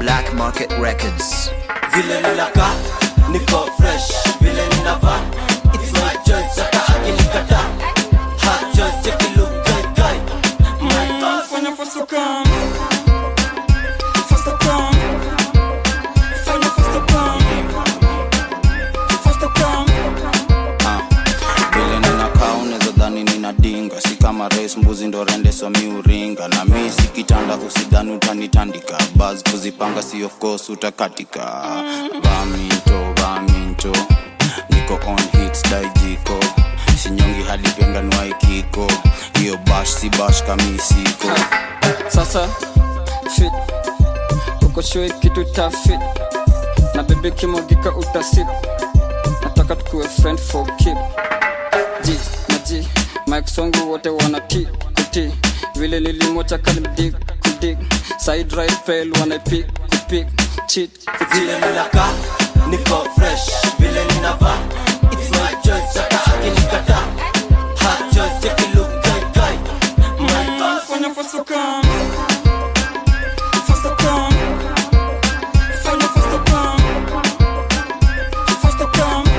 Black Market Records. vile ninaka niko fresh vile ninava it's my choice hata akinikata hot choice check it look good guy my boss Fanya faster come Faster come Fanya faster come Faster come vile ninakaa unaweza dhani ninadinga si kama rais mbuzi ndo rende somi uringa na mi si kitanda usidhani utanitandika bas kuzipanga si of course utakatika vaminto vaminto niko on hits daijiko sinyongi hadi penga nwaikiko hiyo bash si bash kamisiko Sasa fit Uko sure kitu ta fit Na bebe kimogika utasip Nataka tukuwe friend for keep G na G Mike songu wote wana T kuti Vile nilimwacha kalimdig kudig Side right fail wanaipik kupik Cheat vile ninaka niko fresh vile ninava it's my choice hata akinikata hot choice check it look good guy my boss Fanya faster come Faster come Fanya faster come Faster come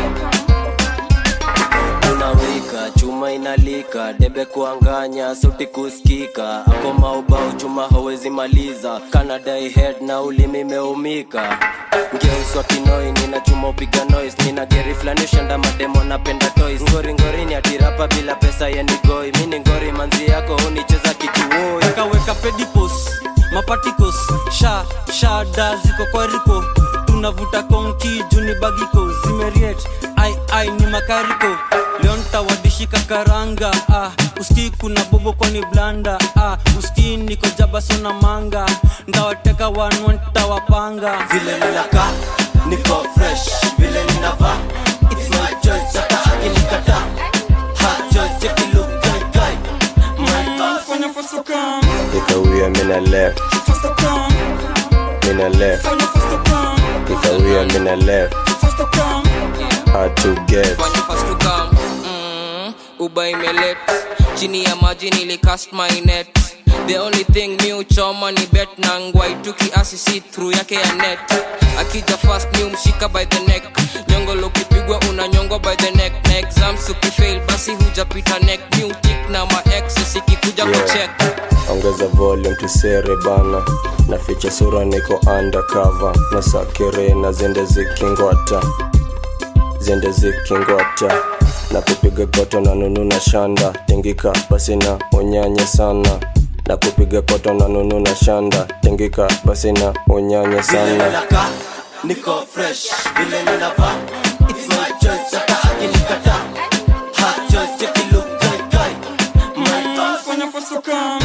unawika chuma inalika debe kuanganya sauti kusikika akoma ubao chuma hawezi maliza kanadai head na ulimi meumika ngeuswa kinoi nina chuma upiga noise nina geri flani ushanda mademo napenda toys ngori ngori ni atirapa bila pesa yenigoi mini ngori manzi yako unicheza kikiwoi kaweka pedipos mapatikos sha shada ziko kwa riko tunavuta konki juni bagiko zimeriet ai ai ni makariko leo ntawadishika karanga ah, uski kuna bobo kwani blanda ah, uski niko jabasona manga ndawateka wanwa ntawapanga vile ninaka niko fresh vile ninava it's my choice hata akinikata hot choice check it look good guy my boss Fanya faster come Nikawia mina left, Faster come mina left, Fanya faster come nikawia mina left, Faster come hard to get. fanya fast to come mm, uba imelet chini ya maji nilicast my net the only thing mi uchoma ni bet na ngwaitu kiasi si through yake ya net akija fast mi umshika by the neck nyongolo ukipigwa unanyongwa by the neck na exams ukifail basi hujapita neck mi utik na maex ikikuja Yeah. kucheck Ongeza volume tusere bana, na ficha sura niko undercover, na sakere na zende zikingwata, zende zikingwata na kupiga koto na nunu na shanda, tingika basi na unyanye sana na kupiga koto na nunu na shanda, tingika basi na unyanye vile sana. ninaka niko fresh vile ninava it's my choice hata akinikata hot choice check it look good guy my boss Fanya faster come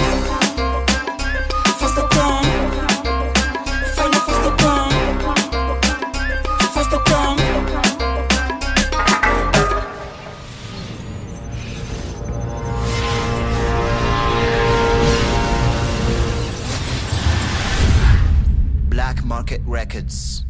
Faster come Fanya faster come Faster come Black Market Records.